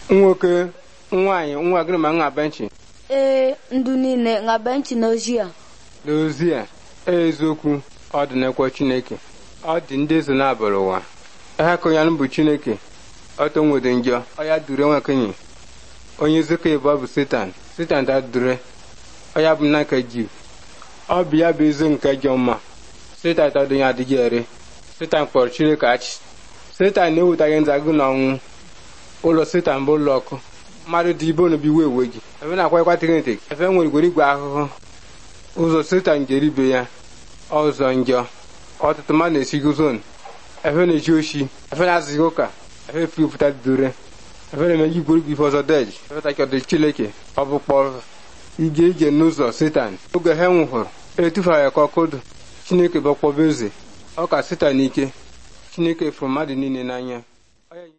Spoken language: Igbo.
nwoke nwaanyị nwa gịnị ma nha benchi ee ndụ niile nga benchi n'ozi a n'ozi a eziokwu ọ dị n'ekwe chineke ọ dị ndị eze na-abụrụ ụwa ha ka onye bụ chineke ọtọ nwede njọ ọya dure nwakenyi onye zika ịbụ bụ setan setan ta dure ọya bụ nna nke jiv ọ bụ ya bụ eze nke jọ mma setan ta dịnye adịghị ere setan kpọrọ chineke achị setan na-ewetaghị nzagụ na ọnwụ ụlọ setan bụ ụlọ ọkụ mmadụ dị ibe onobi wee ewe gị ebe na-akwa ịkwatịrị ntị efe nwere igwere igwe ahụhụ ụzọ setan jere ibe ya ọzọ njọ ọtụtụ mmadụ na-esigo zon efe na-eji oshi efe na-azụghị ụka efe pụta dure efe na-emeji igwere igwe ife ọzọ deji efe takọdị chileke ọ bụ kpọrọ ije ije n'ụzọ setan oge ha nwụhụrụ etufara ya ka ọkụdụ chineke bụ kpọba eze ọ ka setan ike chineke fụrụ mmadụ niile n'anya